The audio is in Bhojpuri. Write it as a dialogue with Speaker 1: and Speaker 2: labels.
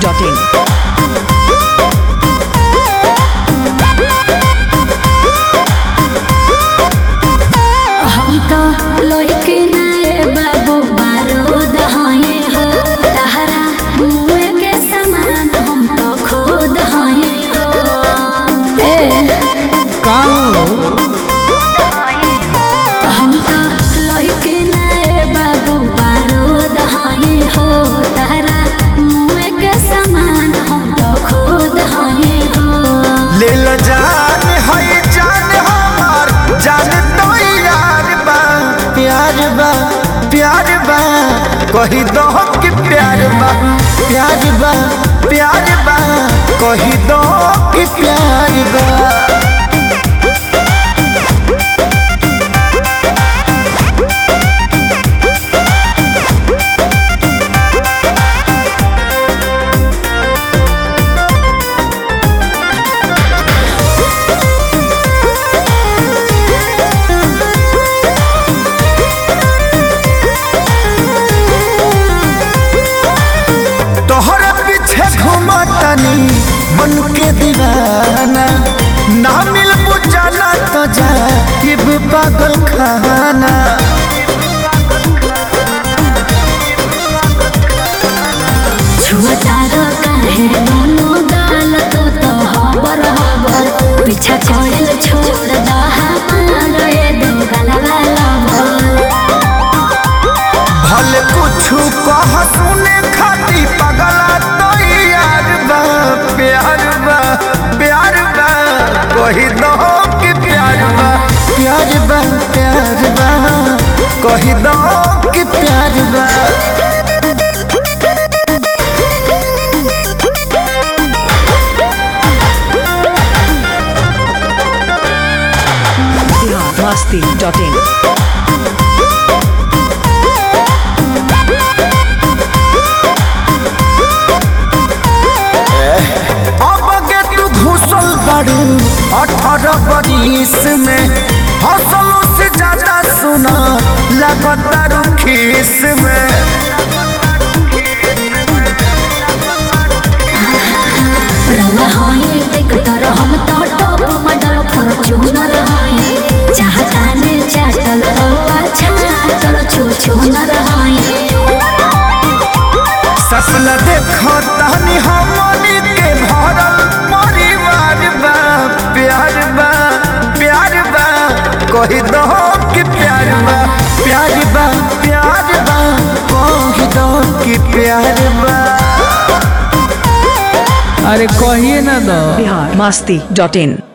Speaker 1: biharmasti.in
Speaker 2: हम तो लइके नाए बाबू बारूद हये हो तहरा मुए के समान हम तो खुद हये हो ए हम तो लइके नाए बाबू बारूद हये हो तहरा मुए के समान हम तो खुद हये हो
Speaker 3: ले ल जान है जान हमार जान तो यार बा प्यार बा प्यार बा कही दो कि प्यार बा प्यार बा प्यार बा कही दो कि प्यार बा तोहरा पीछे घूमतनी मन के दीवाना ना मिल बुझाना तो जा पागल खाना
Speaker 2: छुअतारो काहे दोनों गाल तो तो हबर हबर पीछा छोड़ल छोड़ दा हमार ये दो गलवा लबर
Speaker 3: भले कुछ कह सुने खाती पगला तो यार बा प्यार बा प्यार बा कही दो कि प्यार बा प्यार बा प्यार बा कही दो कि प्यार बा
Speaker 1: biharmasti.in
Speaker 3: अब के तू घुसल बाड़ू अठारह बरिस में हौसलों से ज्यादा सुना लगातार खीस में
Speaker 2: रवा होई देख तर हम तो टॉप मॉडल फॉर्च्यूनर होई चाहता ने चाटल तो अच्छा चल छू छू न रहाई
Speaker 3: सपन देखो तहनी हमनी के भरल परिवार बा प्यार बा प्यार बा कही दो कि प्यार बा प्यार बा प्यार बा कही दो कि प्यार बा
Speaker 4: अरे कहिए ना दो
Speaker 1: biharmasti.in